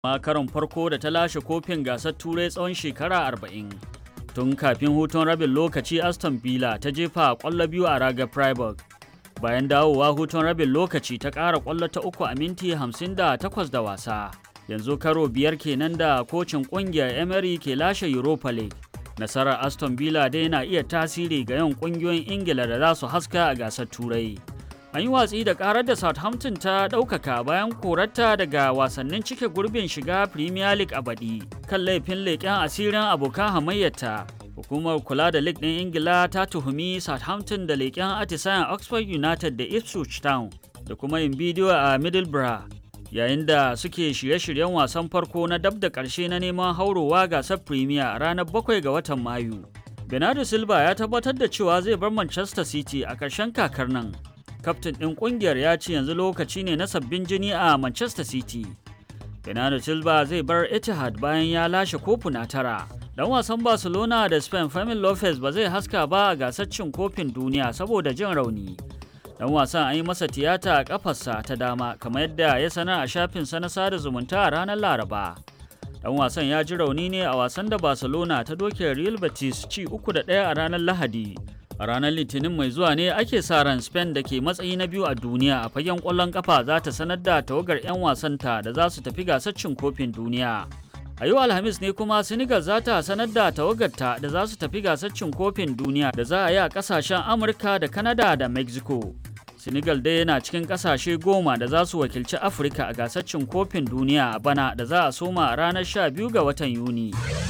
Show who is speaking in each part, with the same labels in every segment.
Speaker 1: ma karon farko da ta lashe kofin gasar turai tsawon shekara arba'in. Tun kafin hutun rabin lokaci Aston Villa ta jefa kwallo biyu a ragar Freiburg. Bayan dawowa hutun rabin lokaci ta ƙara kwallo ta uku a minti hamsin da takwas da wasa. Yanzu karo biyar kenan da kocin ƙungiyar Emery ke lashe Europa League. Nasarar Aston Villa dai na iya tasiri ga yawan ƙungiyoyin Ingila da za su haska a gasar Turai. An yi watsi da karar da Southampton ta ɗaukaka bayan korarta daga wasannin cike gurbin shiga Premier League a baɗi kan laifin leƙen asirin abokan hamayyarta. Hukumar kula da League ɗin Ingila ta tuhumi Southampton da leƙen atisayen Oxford United da Ipswich Town da kuma yin bidiyo a Middlesbrough yayin da suke shirye-shiryen wasan farko na dab da ƙarshe na neman haurowa gasar Premier a ranar 7 ga watan Mayu. Bernardo Silva ya tabbatar da cewa zai bar Manchester City a ƙarshen kakar nan. kaftin ɗin ƙungiyar ya ce yanzu lokaci ne na sabbin jini a Manchester City. Bernardo Silva zai bar Etihad bayan ya lashe kofuna tara. Dan wasan Barcelona da Spain Fermin Lopez ba zai haska ba a gasar cin kofin duniya saboda jin rauni. Dan wasan an yi masa tiyata a kafarsa ta dama kamar yadda ya sanar a shafinsa na sada zumunta a ranar Laraba. Dan wasan ya ji rauni ne a wasan da Barcelona ta doke Real Betis ci uku da ɗaya a ranar Lahadi. A ranar Litinin mai zuwa ne ake sa ran Spain da ke matsayi na biyu a duniya a fagen ƙwallon ƙafa za ta sanar da tawagar 'yan wasanta da za su tafi gasar cin kofin duniya. A yau Alhamis ne kuma Senegal za ta sanar da tawagarta da za su tafi gasar cin kofin duniya da za a yi a ƙasashen Amurka da Canada da Mexico. Senegal dai yana cikin ƙasashe goma da za su wakilci Afirka a gasar cin kofin duniya a bana da za a soma a ranar 12 ga watan Yuni.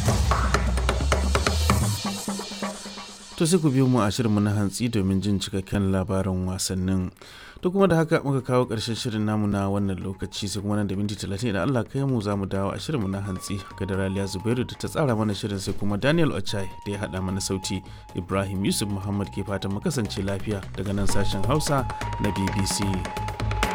Speaker 2: to sai ku biyo mu a shirinmu na hantsi domin jin cikakken labarin wasannin to kuma da haka muka kawo ƙarshen shirin namu na wannan lokaci sai kuma nan da minti talatin idan Allah kai mu za mu dawo a shirinmu na hantsi ga da Raliya Zubairu da ta tsara mana shirin sai kuma Daniel Ochai da ya haɗa mana sauti Ibrahim Yusuf Muhammad ke fatan mu kasance lafiya daga nan sashen Hausa na BBC.